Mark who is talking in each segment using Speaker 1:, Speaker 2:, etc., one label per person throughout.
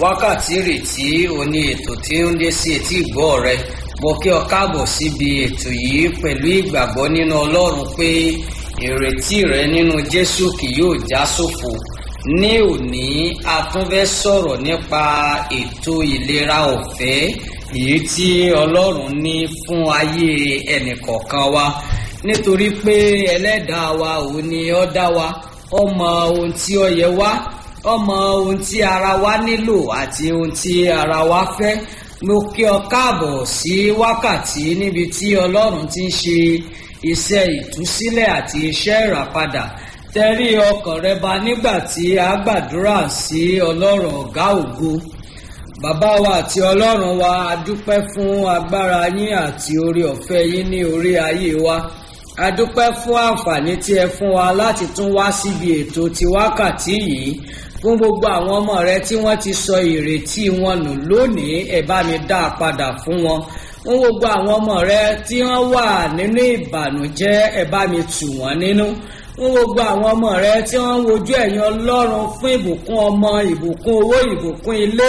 Speaker 1: wákàtí rètí òní ètò tí ó ń dé sí etí ìgbọ́ rẹ mo kí ọ káàbọ̀ síbi ètò yìí pẹ̀lú ìgbàgbọ́ nínú ọlọ́run pé ìrètí rẹ nínú jésù kì yóò já sófo ní òní a tún fẹ́ sọ̀rọ̀ nípa ètò ìlera ọ̀fẹ́ èyí tí ọlọ́run ní fún ayé ẹnìkọ̀ọ̀kan wa nítorí pé ẹlẹ́dàá wa òun ni ó dá wa ó mọ ohun tí ó yẹ wá ó mọ ohun tí ara wa nílò àti ohun tí ara wa fẹ́ mo kí ọ káàbọ̀ sí wákàtí níbi tí ọlọ́run ti ń ṣe iṣẹ́ ìtúsílẹ̀ àti iṣẹ́ ìràpadà tẹrí ọkàn rẹ ba nígbà tí a gbàdúrà sí ọlọ́run ọ̀gá ògo bàbá wa àti ọlọ́run wa a dúpẹ́ fún agbára yín àti orí ọ̀fẹ́ yín ní orí ayé wa a dúpẹ́ fún àǹfààní tí ẹ fún wa láti tún wá síbi ètò ti wákàtí yìí fún gbogbo àwọn ọmọ rẹ tí wọ́n ti sọ ìrètí wọn nù lónìí ẹ bá mi dá a padà fún wọn fún gbogbo àwọn ọmọ rẹ tí wọ́n wà nínú ìbànújẹ́ ẹ bá mi tù wọ́n nínú fún gbogbo àwọn ọmọ rẹ tí wọ́n ń wojú ẹ̀yìn ọlọ́run fún ìbùkún ọmọ ìbùkún owó ìbùkún ilé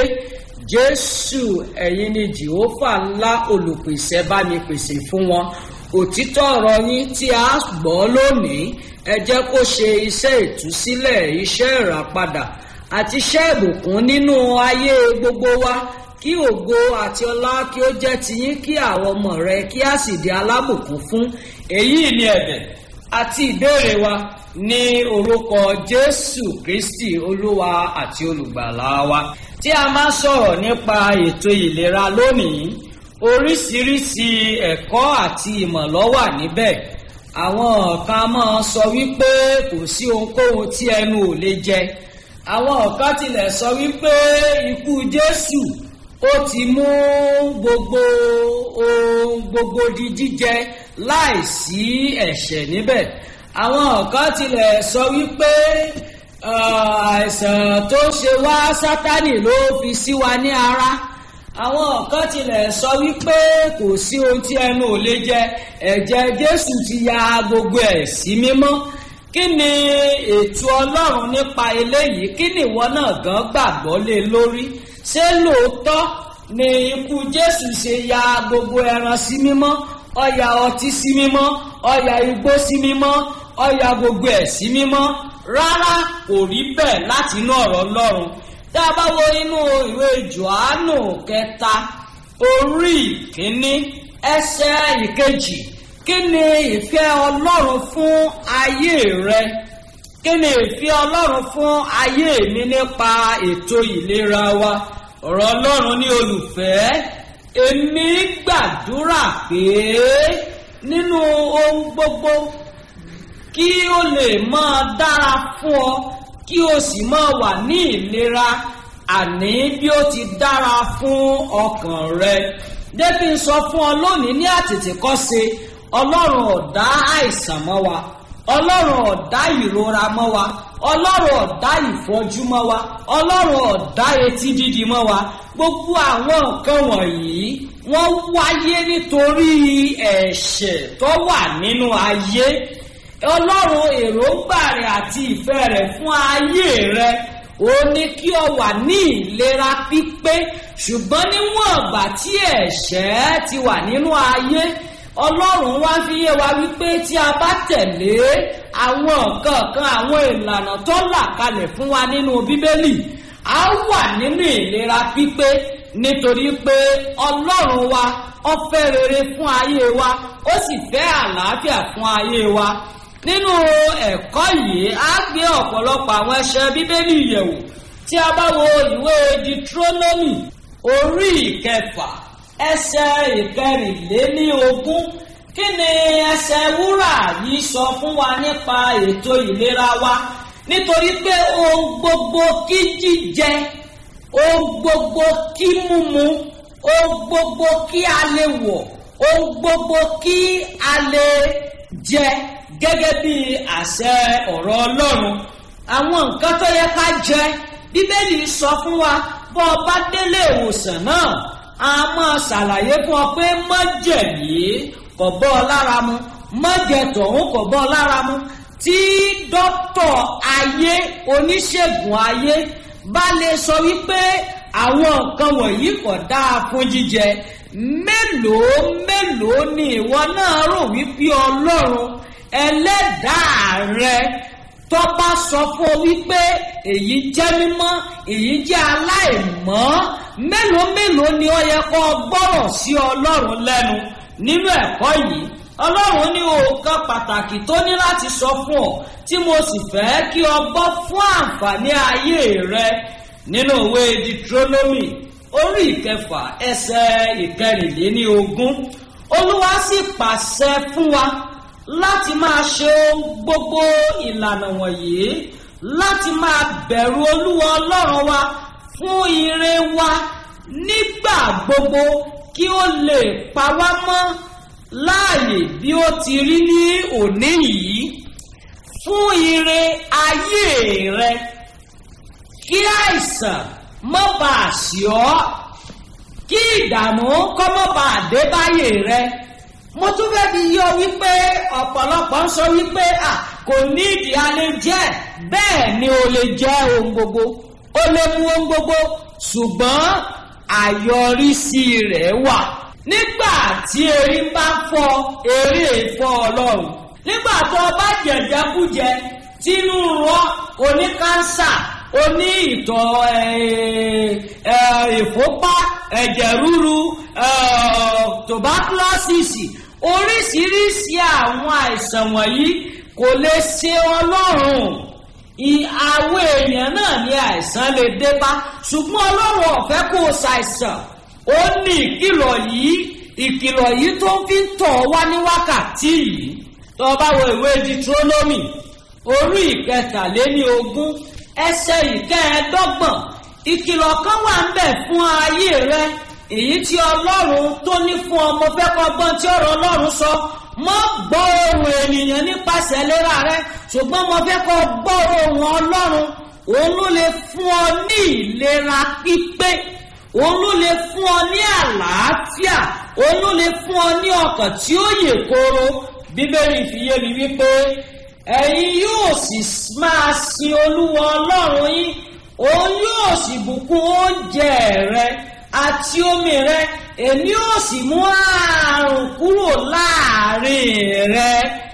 Speaker 1: jésù ẹ̀yin ni jehova ńlá olùpèsè bá mi pèsè fún wọn òtítọ́ ọ̀rọ̀ yín tí a gbọ́ lónìí ẹ jẹ́ kó ṣe iṣẹ́ ìtúsílẹ̀ iṣẹ́ ìràpadà àti iṣẹ́ ìbùkún nínú ayé gbogbo wa kí ògo àti ọlá kí ó jẹ́ tiyín kí àwọn ọmọ rẹ kí a sì di alábùkún fún èyí ni ẹ̀bẹ̀ àti ìbéèrè wa ní orúkọ jésù kristi olúwa àti olùgbàlà wa tí a máa sọ̀rọ̀ nípa ètò ìlera lónìí oríṣiríṣi ẹ̀kọ́ àti ìmọ̀ ló wà níbẹ̀ àwọn kan máa sọ wípé kò sí ohunkóhun tí ẹnu ò lè jẹ àwọn kan tilẹ̀ sọ wípé ikú jésù ó ti mú gbogbo ohun gbogbo di jíjẹ láìsí ẹ̀ṣẹ̀ níbẹ̀ àwọn kan tilẹ̀ sọ wípé àìsàn tó ṣe wá sátánì ló fi sí wa ní ara àwọn kan tilẹ̀ sọ wípé kò sí ohun tí ẹnu ò lè jẹ ẹ̀jẹ̀ jésù ti ya gbogbo ẹ̀ sí mímọ́ kí ni ètò ọlọ́run nípa eléyìí kí ni ìwọ náà gan gbàgbọ́ lé lórí ṣé lóòótọ́ ni ikú jésù ṣe ya gbogbo ẹran sí mímọ́ ó ya ọtí sí mímọ́ ó ya igbó sí mímọ́ ó ya gbogbo ẹ̀ sí mímọ́ rárá kò rí bẹ́ẹ̀ láti inú ọ̀rọ̀ ọlọ́run tá a bá wo inú ìwé johannu kẹta orí ìkíní ẹsẹ̀ ìkejì kí ni ìfẹ́ ọlọ́run fún ayé rẹ kí ni ìfẹ́ ọlọ́run fún ayé mi nípa ètò ìlera wa ọ̀rọ̀ ọlọ́run ní olùfẹ́ èmi gbàdúrà pé nínú ohun gbogbo kí ó lè máa dára fún ọ kí o sì máa wà ní ìlera àní bí ó ti dára fún ọkàn rẹ débí ń sọ fún ọ lónìí ní àtètèkọ́ṣe ọlọ́run ọ̀dá àìsàn mọ́ wa ọlọ́run ọ̀dá ìrora mọ́ wa ọlọ́run ọ̀dá ìfọ́jú mọ́ wa ọlọ́run ọ̀dá etí dídi mọ́ wa gbogbo àwọn nǹkan wọ̀nyí wọ́n wáyé nítorí ẹ̀ṣẹ̀ tó wà nínú ayé ọlọ́run èròǹgbà rẹ̀ àti ìfẹ́ rẹ̀ fún ayé rẹ̀ ó ní kí ọ wà ní ìlera pípé ṣùgbọ́n níwọ̀n ìgbà tí ẹ̀ṣẹ̀ ti wà nínú ayé ọlọ́run wá fi yé wa wípé tí a bá tẹ̀lé àwọn nǹkan kan àwọn ìlànà tó là kalẹ̀ fún wa nínú bíbélì a wà nínú ìlera pípé nítorí pé ọlọ́run wa ó fẹ́ rere fún ayé wa ó sì fẹ́ àlàáfíà fún ayé wa nínú ẹ̀kọ́ yìí á gbé ọ̀pọ̀lọpọ̀ àwọn ẹsẹ̀ bíbélì yẹ̀wò tí a bá wo ìwé deuteronomy orí ìkẹfà ẹsẹ̀ ìkẹrìnléníogún kí ni ẹsẹ̀ wúrà yìí sọ fún wa nípa ètò ìlera wa nítorí pé ohun gbogbo kí jíjẹ ohun gbogbo kí mímu ohun gbogbo kí a lè wọ̀ ohun gbogbo kí a lè jẹ gẹ́gẹ́ bí àṣẹ ọ̀rọ̀ ọlọ́run àwọn nǹkan tó yẹ ká jẹ bíbélì sọ fún wa bọ́ ọ bá délé ìwòsàn náà a máa ṣàlàyé fún ọ pé mọ́jẹ̀ yìí kò bọ́ ọ lára mu mọ́jẹ̀ tọ̀hún kò bọ́ ọ lára mu tí dókítà ayé oníṣègùn ayé bá lè sọ wípé àwọn nǹkan wọ̀nyí kò dáa fún jíjẹ mélòó mélòó ni ìwọ náà rò wípé ọlọ́run ẹlẹ́dàá rẹ tó bá sọ fún ọ wípé èyí jẹ́ mímọ́ èyí jẹ́ aláìmọ́ mélòó mélòó ni ó yẹ kó gbọ́rọ̀ sí ọlọ́run lẹ́nu nínú ẹ̀kọ́ yìí ọlọ́run ní òòkan pàtàkì tó ní láti sọ fún ọ tí mo sì fẹ́ kí o gbọ́ fún àǹfààní ayé rẹ nínú òwe Deuteronomy orí ìkẹfà ẹsẹ̀ ìkẹrìnléní ogún olúwa sì pàṣẹ fún wa láti máa ṣe gbogbo ìlànà wọ̀nyí láti máa bẹ̀rù olúwa ọlọ́run wa fún ire wa nígbà gbogbo kí ó lè pa wá mọ́ láàyè bí ó ti rí ní òní yìí fún ire ayé rẹ kí àìsàn má bàa sí ọ kí ìdààmú kọ́ má bàa dé báyé rẹ mo tún fẹ́ fi yọ wípé ọ̀pọ̀lọpọ̀ ń sọ wípé à kò ní ìdí alẹ́ jẹ́ bẹ́ẹ̀ ni o lè jẹ́ ohun gbogbo o lè mú ohun gbogbo ṣùgbọ́n àyọrísí rẹ̀ wà nígbà tí erin bá fọ́ eré ìfọ́ ọlọ́run nígbà tó o bá jẹ̀jẹ̀kújẹ tínú rọ oní kánsà oní ìtọ̀ ìfúnpá ẹ̀jẹ̀ ríru tuberculosis oríṣiríṣi àwọn àìsàn wọ̀nyí kò lè ṣe ọlọ́run àwọn èèyàn náà ní àìsàn lè dé bá ṣùgbọ́n ọlọ́run ọ̀fẹ́ kò ṣàìsàn ó ní ìkìlọ̀ yìí ìkìlọ̀ yìí tó fi ń tọ̀ wá ní wákàtí yìí tó bá wo ìwé Deuteronomy orí ìkẹtàléní ogún ẹsẹ̀ ìkẹẹ̀ẹ́dọ́gbọ̀n ìkìlọ̀ kan wà ń bẹ̀ fún ayé rẹ èyí tí ọlọ́run tó ní fún ọmọ fẹ́ kọ́ gbọ́n tí ọ̀rọ̀ ọlọ́run sọ mọ́ gbọ́ ohùn ènìyàn nípasẹ̀ ìlera rẹ ṣùgbọ́n mo fẹ́ kọ́ gbọ́ ohùn ọlọ́run òun ló lè fún ọ ní ìlera pípé òun ló lè fún ọ ní àlàáfíà òun ló lè fún ọ ní ọkàn tí ó yè kooro bíbélì fi yé mi wípé ẹ̀yin yóò sì máa sin olúwa ọlọ́run yín òun yóò sì bùkún oúnjẹ rẹ àti omi rẹ èmi ò sì mú àrùn kúrò láàrin rẹ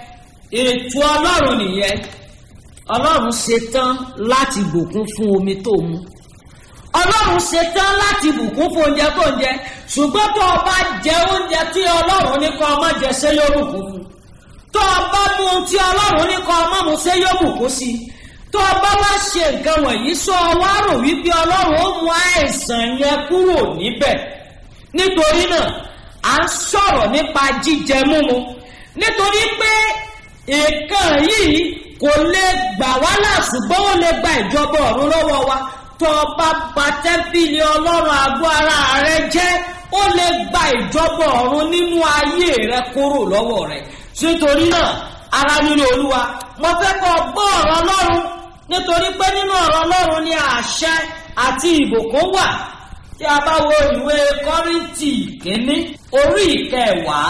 Speaker 1: ètò ọlọ́run nìyẹn ọlọ́run ṣetán láti bùkún fún omi tó mu ọlọ́run ṣetán láti bùkún fún oúnjẹ tó ń jẹ ṣùgbọ́n tó o bá jẹ oúnjẹ tí ọlọ́run ní kó o má jẹ ṣé yóò bùkún fún tó o bá mú ohun tí ọlọ́run ní kó o má mu ṣé yóò bùkún sí i tó o bá wá ṣe nǹkan wọ̀nyí sọ wá rò wípé ọlọ́run ó mú àìsàn yẹn kúrò níbẹ̀ nítorí náà à ń sọ̀rọ̀ nípa jíjẹ múmu nítorí pé nǹkan yìí kò lè gbà wá là ṣùgbọ́n ó lè gba ìjọba ọ̀run lọ́wọ́ wa tó o bá bà tẹ́ḿpìlì ọlọ́run àgọ́ ara rẹ jẹ́ ó lè gba ìjọba ọ̀run nínú ayé rẹ kúrò lọ́wọ́ rẹ nítorí náà ara nínú olúwa mo fẹ́ kọ́ gbọ́ ọ̀rọ̀ ọlọ́run nítorí pé nínú ọ̀rọ̀ ọlọ́run ni àṣẹ àti ìbùkún wà tí a bá wo ìwé kọ́rìntì kínní orí ìkẹwàá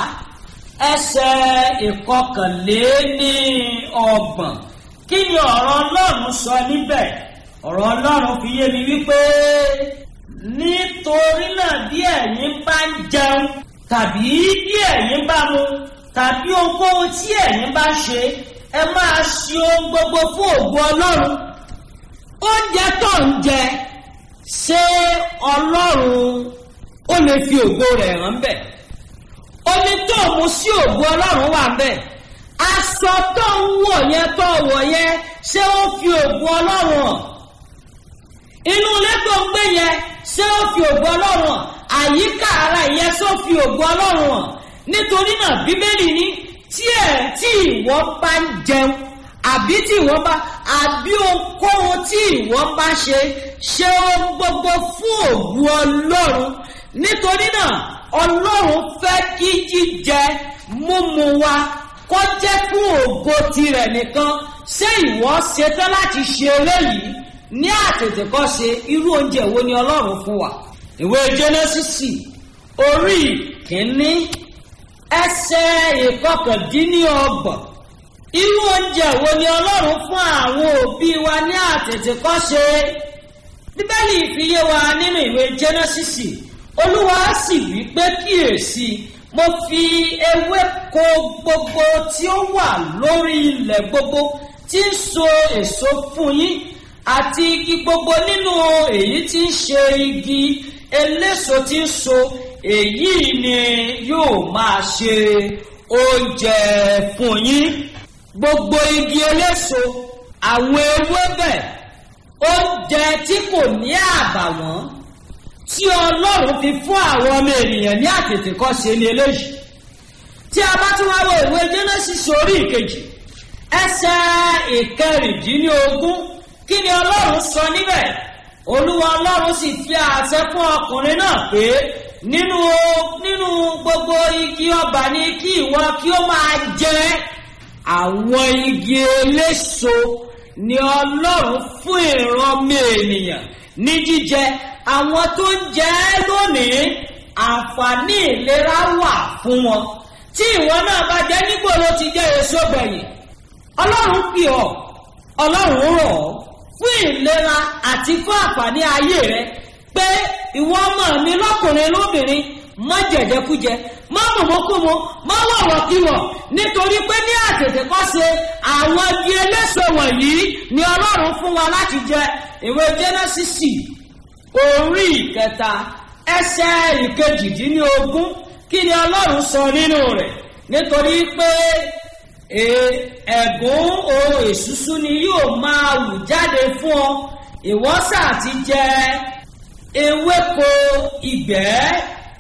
Speaker 1: ẹsẹ̀ ìkọkànléní ọgbọ̀n kí ni ọ̀rọ̀ ọlọ́run sọ níbẹ̀ ọ̀rọ̀ ọlọ́run fi yé mi wípé nítorí náà bí ẹ̀yin bá ń jẹun tàbí bí ẹ̀yin bá mu tàbí ohunkóhun tí ẹ̀yin bá ṣe ẹ máa ṣe ohun gbogbo fún ògo ọlọ́run oúnjẹ tó ń jẹ ṣé ọlọ́run ó lè fi ògo rẹ̀ hàn bẹ́ẹ̀ omi tó mu sí ògo ọlọ́run wà bẹ́ẹ̀ aṣọ tó ń wọ̀ yẹn tó wọ̀ yẹn ṣé ó fi ògo ọlọ́run hàn inú ilé tó ń gbé yẹn ṣé ó fi ògo ọlọ́run hàn àyíká ara yẹn ṣé ó fi ògo ọlọ́run hàn nítorí náà bíbélì ní tí ẹ̀ tí ìwọ bá ń jẹun àbí tí ìwọ bá àbí ohunkóhun tí ìwọ bá ṣe ṣe ohun gbogbo fún ògo ọlọ́run nítorí náà ọlọ́run fẹ́ kí jíjẹ múmu wa kó jẹ́ fún ògo tirẹ̀ nìkan ṣé ìwọ ṣetán láti ṣe eléyìí ní àtètèkọ́ṣe irú oúnjẹ wo ni ọlọ́run fún wa ìwé jẹ́nẹ́sísì orí kìíní ẹsẹ̀ ìkọkàndínlọ́gbọ̀n irú oúnjẹ wo ni ọlọ́run fún àwọn òbí wa ní àtètèkọ́ṣe bíbélì bíbélì fi yé wa nínú ìwé jẹ́nẹ́sìsì olúwa sì wí pé kíyèsí mo fi ewéko gbogbo tí ó wà lórí ilẹ̀ gbogbo tí ń so èso fún yín àti igi gbogbo nínú èyí tí ń ṣe igi eléso tí ń so èyí ni yóò máa ṣe oúnjẹ fún yín gbogbo igi eléso àwọn ewébẹ̀ oúnjẹ tí kò ní àbàwọ́n tí ọlọ́run fi fún àwọn ọmọ ènìyàn ní àtètèkọ́ṣe ní eléyìí tí a bá tún wá wo ìwé genesis orí ìkejì ẹsẹ̀ ìkẹrìndínlógún kí ni ọlọ́run sọ níbẹ̀ olúwa ọlọ́run sì fi àṣẹ fún ọkùnrin náà pé nínú nínú gbogbo igi ọba ní kí ìwọ kí ó máa jẹ àwọn igi eléso ni ọlọ́run fún ìrànmọ́ ènìyàn ní jíjẹ àwọn tó ń jẹ ẹ́ lónìí àǹfààní ìlera wà fún wọn tí ìwọ náà bá jẹ nígboro ti jẹ èso gbẹ̀yìn ọlọ́run pè ọ́ ọlọ́run rọ̀ ọ́ fún ìlera àti fún àǹfààní ayé rẹ pé ìwọ ọmọ mi lọ́kùnrin lóbìnrin má jẹ̀jẹ̀kújẹ má mọ̀mọ́kúmọ́ má wọ̀wọ̀kíwọ̀ nítorí pé ní àtètè kọ́ ṣe àwọn igi eléso wọ̀nyí ni ọlọ́run fún wa láti jẹ ìwé jẹ́nẹ́sìsì orí ìkẹta ẹsẹ̀ ìkejìdínlógún kí ni ọlọ́run sọ nínú rẹ̀ nítorí pé ẹ̀gún ohun èṣùṣú ni yóò máa wù jáde fún ọ ìwọ́sà ti jẹ ewéko ìgbẹ́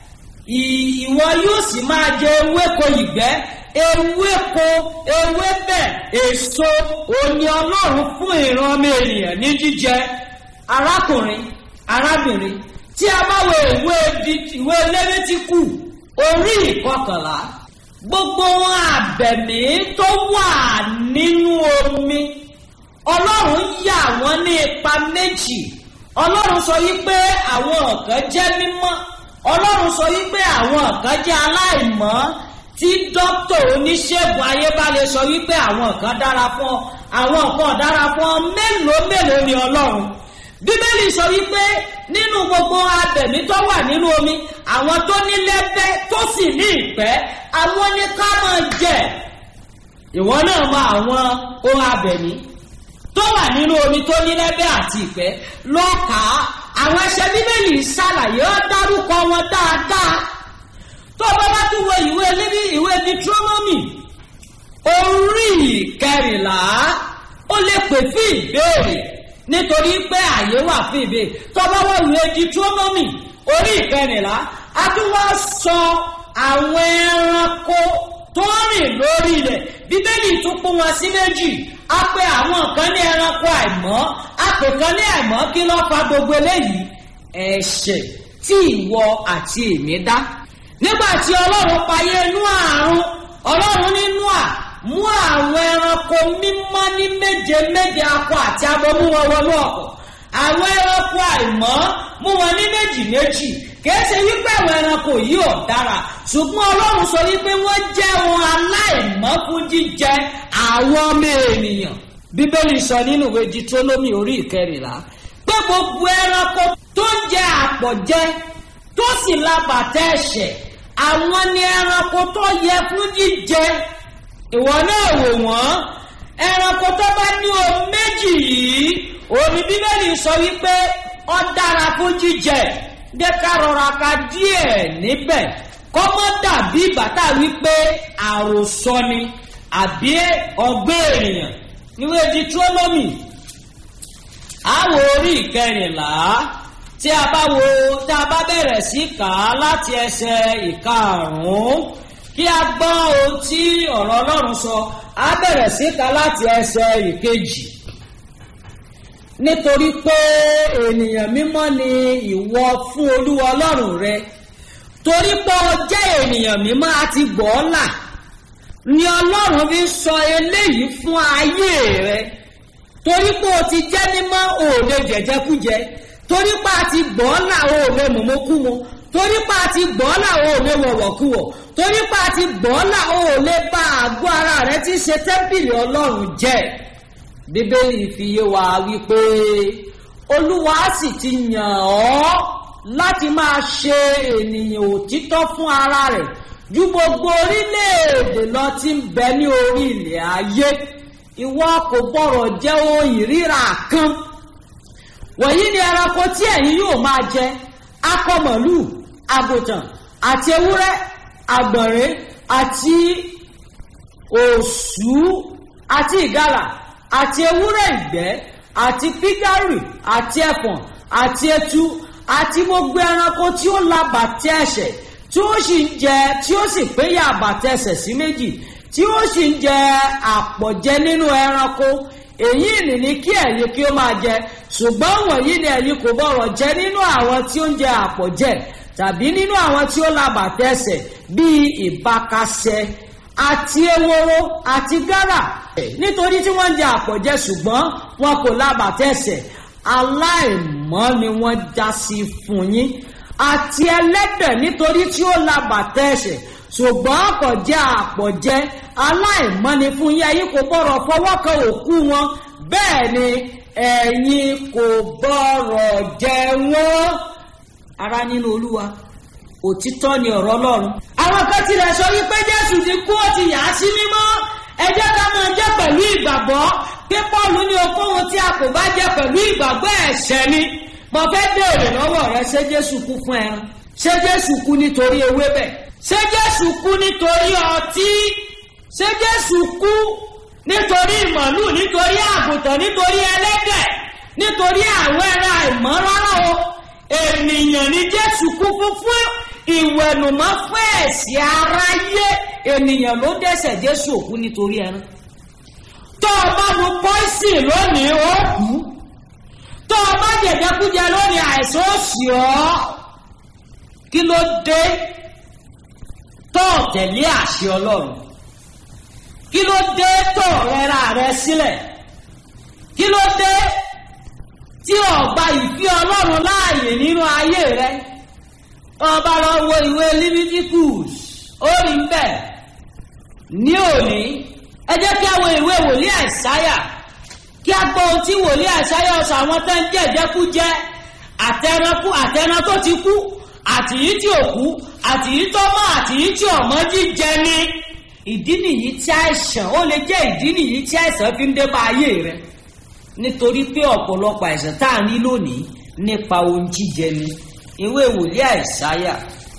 Speaker 1: ìwọ yóò sì máa jẹ ewéko ìgbẹ́ ewéko ewébẹ̀ èso òní ọlọ́run fún ìran ọmọ ènìyàn ní jíjẹ arákùnrin arábìnrin tí a bá wo ìwé ìwé lẹ́mẹ́tíkù orí ìkọkànlá gbogbo wọn àbẹ̀mí tó wà nínú omi ọlọ́run yà wọ́n ní ipa méjì ọlọ́run sọ yí pé àwọn kan jẹ́ mímọ́ ọlọ́run sọ yí pé àwọn kan jẹ́ aláìmọ́ tí dókítà oníṣègùn ayébálẹ̀ sọ wípé àwọn kan dára fún ọ àwọn kan dára fún ọ mélòó mélòó ni ọlọ́run bíbélì sọ wípé nínú gbogbo abẹ̀mí tó wà nínú omi àwọn tó ní lẹ́gbẹ́ tó sì ní ìpẹ́ àwọn ní ká máa jẹ ìwọ náà mọ àwọn ohun abẹ̀mí tó wà nínú omi tó ní lẹ́gbẹ́ àti ìpẹ́ lọ́kàá àwọn ẹsẹ̀ bíbélì ṣàlàyé ó dárúkọ wọn dáadáa tó bá bá tún wo ìwé lébi ìwé deuteronomy orí kẹrìnlá ó lè pè fún ìbéèrè nítorí pé àyè wà fún ìbéèrè tó bá wọ ìwé deuteronomy orí kẹrìnlá a tún wá sọ àwọn ẹranko tó rìn lórí ilẹ̀ bíbélì tún pín wọn sí méjì a pè àwọn kan ní ẹranko àìmọ́ a pè kan ní àìmọ́ kí ló fa gbogbo eléyìí ẹ̀ṣẹ̀ tí ìwọ àti èmi dá nígbà tí ọlọ́run payé inú àrùn ọlọ́run nínú à mú àwọn ẹranko mímọ́ ní méje méje akọ àti abo mú wọn wọnú ọkọ̀ àwọn ẹranko àìmọ́ mú wọn ní méjì méjì kìí ṣe wípé àwọn ẹranko yìí ò dára ṣùgbọ́n ọlọ́run sọ wípé wọ́n jẹ́ ohun aláìmọ́ fún jíjẹ àwọn ọmọ ènìyàn bíbélì sọ nínú ìwé deuteronomy orí ìkẹrìnlá pé gbogbo ẹranko tó ń jẹ àpọ̀jẹ tó sì labàtà ẹ̀ṣẹ̀ àwọn ni ẹranko tó yẹ fún jíjẹ ìwọ náà wò wọ́n ẹranko tó bá ní o méjì yìí òní bíbélì sọ wípé ọ dára fún jíjẹ jẹ́ ká rọra ka díẹ̀ níbẹ̀ kọ́mọ́ dàbí bàtà wípé àròsọ ni àbí ọgbẹ́ ènìyàn níwé deuteronomy àwọ̀ orí ìkẹrìnlá tí a bá wo tá a bá bẹ̀rẹ̀ sí kà á láti ẹsẹ̀ ìkarùn-ún kí a gbọ́ ohun tí ọ̀rọ̀ ọlọ́run sọ á bẹ̀rẹ̀ sí kà á láti ẹsẹ̀ ìkejì nítorí pé ènìyàn mímọ́ ni ìwọ fún olúwa ọlọ́run rẹ torí pé ọ jẹ́ ènìyàn mímọ́ àti gbọ́ọ́là ni ọlọ́run fi sọ eléyìí fún ayé rẹ torí pé o ti jẹ́ mímọ́ o ò lè jẹ̀jẹ̀kújẹ torí pé a ti gbọ́ọ́là o ò lè mọ̀mọ́kúmọ́ torí pé a ti gbọ́ọ́là o ò lè wọ̀wọ̀kúwọ̀ torí pé a ti gbọ́ọ́là o ò lè bá àgọ́ ara rẹ tí ṣe tẹ́ḿpìlì ọlọ́run jẹ́ bíbélì fi yé wa wípé olúwa sì ti yàn ọ́ láti máa ṣe ènìyàn òtítọ́ fún ara rẹ̀ ju gbogbo orílẹ̀-èdè lọ tí ń bẹ ní orí ilẹ̀ ayé ìwọ kò gbọ́rọ̀ jẹ́ ohun ìríra kan wọ̀nyí ni ẹranko tí ẹ̀yin yóò máa jẹ akọ màlúù àgùntàn àti ewúrẹ́ àgbọ̀nrín àti òṣù àti ìgalà àti ewúrẹ́ ìgbẹ́ àti pígárì àti ẹ̀fọ̀n àti etu àti gbogbo ẹranko tí ó la bàtẹ́ ẹsẹ̀ tí ó sì ń jẹ tí ó sì péyà bàtẹ́ ẹsẹ̀ sí méjì tí ó sì ń jẹ àpọ̀jẹ nínú ẹranko èyí ni ní kí ẹ̀yin kí ó máa jẹ ṣùgbọ́n wọ̀nyí ni ẹ̀yin kò bọ̀rọ̀ jẹ nínú àwọn tí ó ń jẹ àpọ̀jẹ tàbí nínú àwọn tí ó la bàtẹ́ ẹsẹ̀ bíi ìbákasẹ àti eworo àti gárà nítorí tí wọ́n ń jẹ àpọ̀jẹ ṣùgbọ́n wọn kò la bàtẹ́ ẹsẹ̀ aláìmọ́ ni wọ́n já sí fún yín àti ẹlẹ́dẹ̀ nítorí tí ó la bàtẹ́ ẹsẹ̀ ṣùgbọ́n kò jẹ́ àpọ̀jẹ aláìmọ́ ni fún yín ẹ̀yin kò gbọ́rọ̀ fọwọ́ kan òkú wọn bẹ́ẹ̀ ni ẹ̀yin kò gbọ́rọ̀ jẹ wọ́n ara nínú olúwa òtítọ́ ni ọ̀rọ̀ ọlọ́run. àwọn kan tilẹ̀ sọ wípé jésù ti kú ó ti yà á sí mímọ́ ẹ jẹ́ ká máa jẹ́ pẹ̀lú ìgbàgbọ́ pé pọ́ọ̀lù ní okòwò tí a kò bá jẹ́ pẹ̀lú ìgbàgbọ́ ẹ̀ṣẹ̀ ni mo fẹ́ béèrè lọ́wọ́ rẹ ṣé jésù kú fún ẹran ṣé jésù kú nítorí ewébẹ̀ ṣé jésù kú nítorí ọtí ṣé jésù kú nítorí ìmọ̀lú nítorí àgùntàn nítorí ẹlẹ́dẹ̀ nítorí àwọn ẹran àìmọ́ rárá o ènìyàn ní jésù kú fún fún ìwẹ̀nùmọ́ fún ẹ̀sìn aráyé ènìyàn ló dẹ́sẹ̀ jésù òkú nítorí ẹran tó o bá mu pọ́ìsì lónìí ó kú tó o bá jẹ̀jẹ̀kújẹ lónìí àìsàn ó sì ọ́ kí ló dé tó o tẹ̀lé àṣẹ ọlọ́run kí ló dé tó o rẹra rẹ sílẹ̀ kí ló dé tí o gba ìfẹ́ ọlọ́run láàyè nínú ayé rẹ ọba lọ wo ìwé Leviticus ó rí bẹ́ẹ̀ ní òní ẹ jẹ́ kí a wo ìwé wòlíì àìsáyà kí a gbọ́ ohun tí wòlíì àìsáyà ọ̀sán àwọn tó ń jẹ́ ìjẹkújẹ àtẹnukú àtẹnà tó ti kú àtìyí tí ò kú àtìyí tó mọ́ àtìyí tí ọ̀mọ́ jíjẹ ni ìdí nìyí tí àìsàn ó lè jẹ́ ìdí nìyí tí àìsàn fi ń dé bá ayé rẹ nítorí pé ọ̀pọ̀lọpọ̀ àìsàn tá à ń rí lónìí nípa ohun jíjẹ ni ìwé wòlíì àìsáyà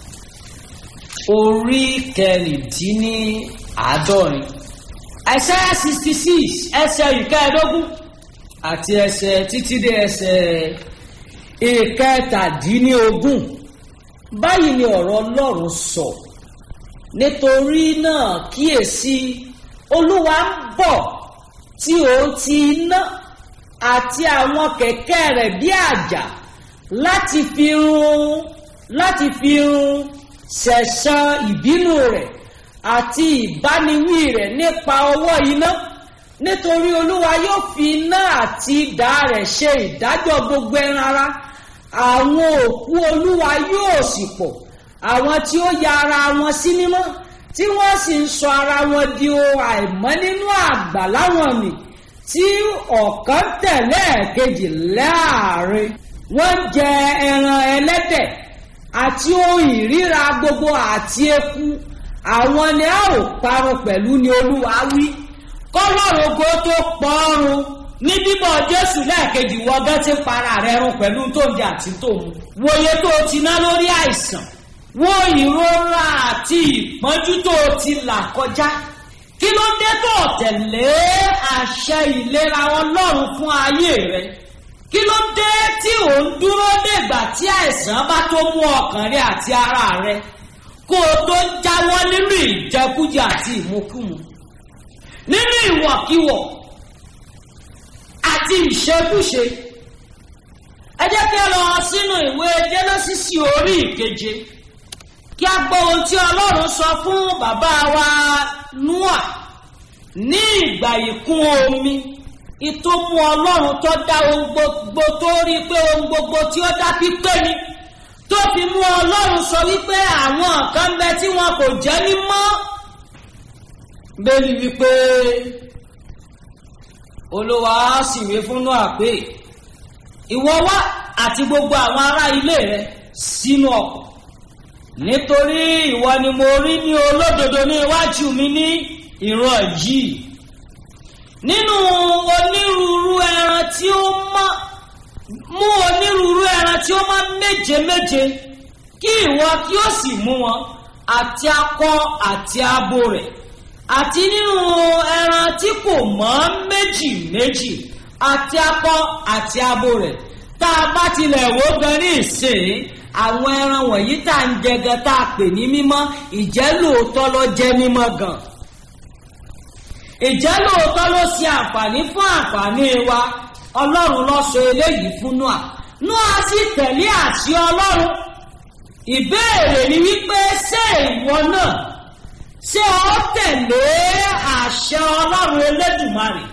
Speaker 1: orí kẹrìndínláàádọ́rin àìsáyà sixty six ẹsẹ̀ ìkẹẹ̀ẹ́dógún àti ẹsẹ̀ títí dé ẹsẹ̀ ìkẹtàdínlógún báyìí ni ọ̀rọ̀ ọlọ́run sọ nítorí náà kíyèsí olúwa ń bọ̀ tí òun ti iná àti àwọn kẹ̀kẹ́ rẹ̀ bí àjà láti fi run láti fi run ṣẹ̀san ìbínú rẹ̀ àti ìbániwí rẹ̀ nípa ọwọ́ iná nítorí olúwa yóò fi iná àti idà rẹ̀ ṣe ìdájọ́ gbogbo ẹran ara àwọn òkú olúwa yóò sì pọ̀ àwọn tí ó ya ara wọn sí mímọ́ tí wọ́n sì ń sọ ara wọn di ohun àìmọ́ nínú àgbà láwọn mi tí ọ̀kan tẹ̀lé ẹ̀kejì láàrin wọ́n jẹ ẹran ẹlẹ́dẹ̀ àti ohun ìríra gbogbo àti eku àwọn ni a ò parun pẹ̀lú ni olúwa wí kọ́lọ́run ogo tó pọ́ọ́run ní bíbọ̀ jésù lẹ́ẹ̀kejì wọgán ti para rẹ̀ run pẹ̀lú tó ń jẹ àti tó mu wòye tó ti ná lórí àìsàn wo ìrora àti ìpọ́njú tó ti là kọjá kí ló dé tó tẹ̀lé àṣẹ ìlera ọlọ́run fún ayé rẹ kí ló dé tí ò ń dúró dègbà tí àìsàn bá tó mú ọkàn rẹ àti ara rẹ kó o tó jáwọ́ nínú ìjẹkújẹ àti ìmukúmu nínú ìwọ̀kiwọ̀ àti ìṣekúṣe ẹ jẹ́ kí ẹ lọ sínú ìwé jẹ́nẹ́sísì orí ìkeje kí a gbọ́ ohun tí ọlọ́run sọ fún bàbá wa Nóà ní ìgbà ìkún omi ìtòmú ọlọ́run tó dá ohun gbogbo tó rí pé ohun gbogbo tí ó dá pípé ni tó fi mú ọlọ́run sọ wípé àwọn kan bẹ tí wọn kò jẹ́ mímọ́ bẹ́ẹ̀ni wípé olúwa sì wí fún Nóà pé ìwọ wá àti gbogbo àwọn ará ilé rẹ sínú ọkọ̀ nítorí ìwọ ni mo rí ní olódodo ní iwájú mi ní ìran yìí nínú onírúurú ẹran tí ó mọ́ mú onírúurú ẹran tí ó mọ́ méje méje kí ìwọ kí ó sì mú wọn àti akọ àti abo rẹ̀ àti nínú ẹran tí kò mọ́ méjì méjì àti akọ àti abo rẹ̀ tá a bá tilẹ̀ wò gan ní ìsìn àwọn ẹran wọ̀nyí tá à ń jẹ gan tá a pè ní mímọ́ ìjẹ́ lóòótọ́ ló jẹ́ mímọ́ gan ìjẹ́ lóòótọ́ ló ṣe àǹfààní fún àǹfààní wa ọlọ́run ló sọ eléyìí fún noa noa sì tẹ̀lé àṣẹ ọlọ́run ìbéèrè ni wípé ṣé ìwọ náà ṣé ọ tẹ̀lé àṣẹ ọlọ́run elédùmarè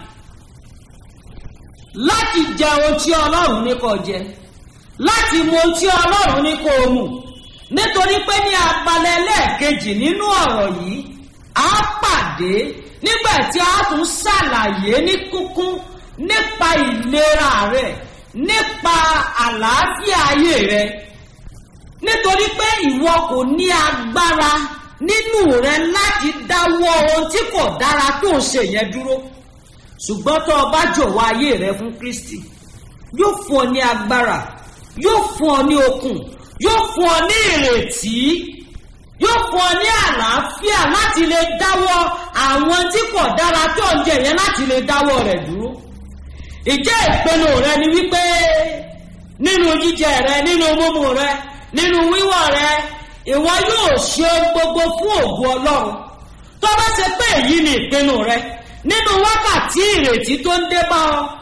Speaker 1: láti jẹ ohun tí ọlọ́run ní kó jẹ láti mu ohun tí ọlọ́run ní kó mu nítorí pé ní abalẹ̀ lẹ́ẹ̀kejì nínú ọ̀rọ̀ yìí á pàdé nígbà tí a tún ṣàlàyé ní kúkún nípa ìlera rẹ nípa àlàáfíà ayé rẹ nítorí pé ìwọ kò ní agbára nínú rẹ láti dáwọ́ ohun tí kò dára tó ń ṣe yẹn dúró ṣùgbọ́n tó o bá jọ̀wọ́ ayé rẹ fún kristi yóò fún ọ ní agbára yóò fún ọ ní okun yóò fún ọ ní ìrètí yóò fún ọ ní àlàáfíà láti lè dáwọ́ àwọn tí kò dára tó ń jẹ yẹn láti lè dáwọ́ rẹ̀ dúró ìjẹ́ ìpinnu rẹ ni wípé nínú jíjẹ rẹ nínú mímu rẹ nínú wíwọ̀ rẹ ìwọ yóò ṣe gbogbo fún ògùn ọlọ́run tó bá ṣe pé èyí ni ìpinnu rẹ nínú wákàtí ìrètí tó ń dé bá ọ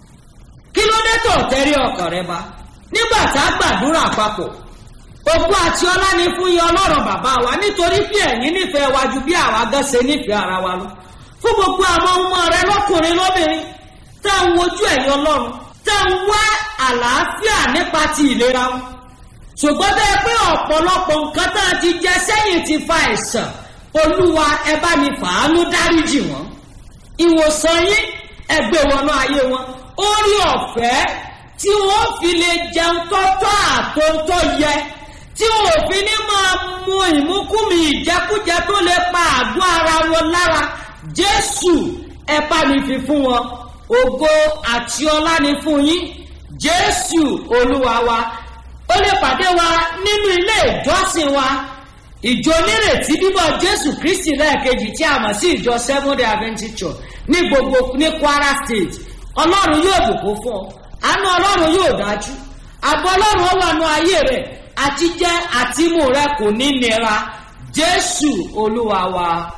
Speaker 1: kí ló dé tó tẹ́rí ọkàn rẹ bá nígbà tá a gbàdúrà papọ̀ ògùn àti ọlá ni fún yín ọlọ́run bàbá wa nítorí bí ẹ̀yin nífẹ̀ẹ́ wa ju bí àwa gan ṣe nífẹ̀ẹ́ ara wa lọ fún gbogbo àwọn ọmọ rẹ lọ́kùnrin lóbìnrin tá à ń wojú ẹ̀yìn ọlọ́run tá à ń wá àlàáfíà nípa ti ìlera wọn ṣùgbọ́n bẹ́ẹ̀ pé ọ̀pọ̀lọpọ̀ nǹkan tá a ti jẹ sẹ́yìn ti fa àìsàn olúwa ẹ bá mi fàánú dáríjì wọn ìwòsàn yín ẹgbẹ́ wọnú ayé wọn orí ọ̀fẹ́ tí wọ́n fi lè jẹun tọ́tọ́ àtọ́tọ́ yẹ tí wọn ò fi ní máa mu ìmúkúmi ìjẹkújẹ tó lè pa àgọ́ ara wọn lára jésù ẹ bá mi fi fún wọn ògo àti ọlá ni fún yín jésù olúwa wa ó lè pàdé wa nínú ilé ìjọsìn wa ìjọ onírètí bíbọ̀ jésù kristi lẹ́ẹ̀kejì tí a mọ̀ sí ìjọ seven day adventist church ní gbogbo ní kwara state ọlọ́run yóò bùkún fún ọ àánú ọlọ́run yóò dájú àbọ̀ ọlọ́run ó wà nù ayé rẹ̀ àti jẹ́ àtìmú rẹ kò ní nira jésù olúwa wa.